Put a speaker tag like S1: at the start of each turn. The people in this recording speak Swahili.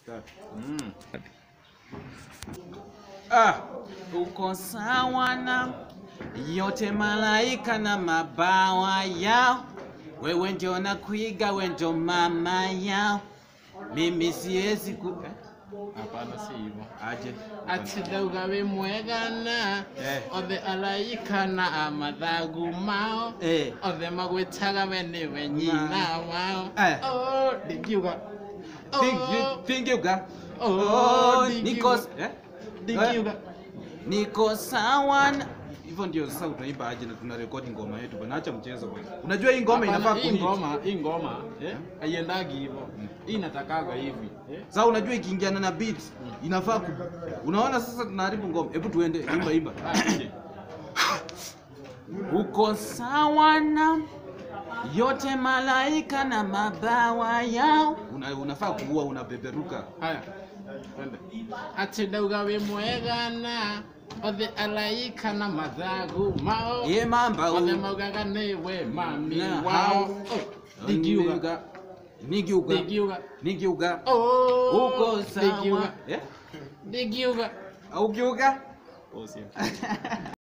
S1: Start.
S2: Mm.
S1: Ah, uko sawa na yote malaika na mabawa yao, wewe ndio na kuiga, we ndio mama yao, mimi siwezi ku eh?
S2: Hapana, si hivyo.
S1: aje
S2: ati ndauga wĩ mwega na
S1: Eh.
S2: othe araika na amathagu mao
S1: eh.
S2: othe magwĩtaga we nĩwe nyina wao
S1: Eh.
S2: Oh, ndingiuga Oh,
S1: Thingiuga
S2: oh,
S1: niko
S2: ndingiuga
S1: eh?
S2: ndingiuga
S1: niko sawa na hivyo ndio sasa utaimba aje na tuna rekodi ngoma yetu bwana, acha mchezo bwana. Unajua hii ngoma
S2: Hapana,
S1: inafaa
S2: hii
S1: kuhit.
S2: ngoma hii ngoma eh haiendagi hivyo hii inatakaga hivi eh
S1: Sasa unajua ikiingiana na beat inafaa ku... Unaona sasa tunaharibu ngoma. Hebu tuende imba imba.
S2: Ah, je.
S1: Uko sawa na yote malaika na mabawa yao. Una, unafaa kuua unabeberuka.
S2: haya twende ati ndauga wĩ mwega na othe araika na mathagu mao
S1: Ye mamba u.
S2: othe maugaga nĩwe mami
S1: Na
S2: wao
S1: hao.
S2: Oh, ndingiuga
S1: Nigiuga.
S2: ndingiuga
S1: Nigiuga.
S2: Oh,
S1: Uko sawa.
S2: ndingiuga
S1: Eh?
S2: ndingiuga
S1: Au kiuga?
S2: Oh, sio.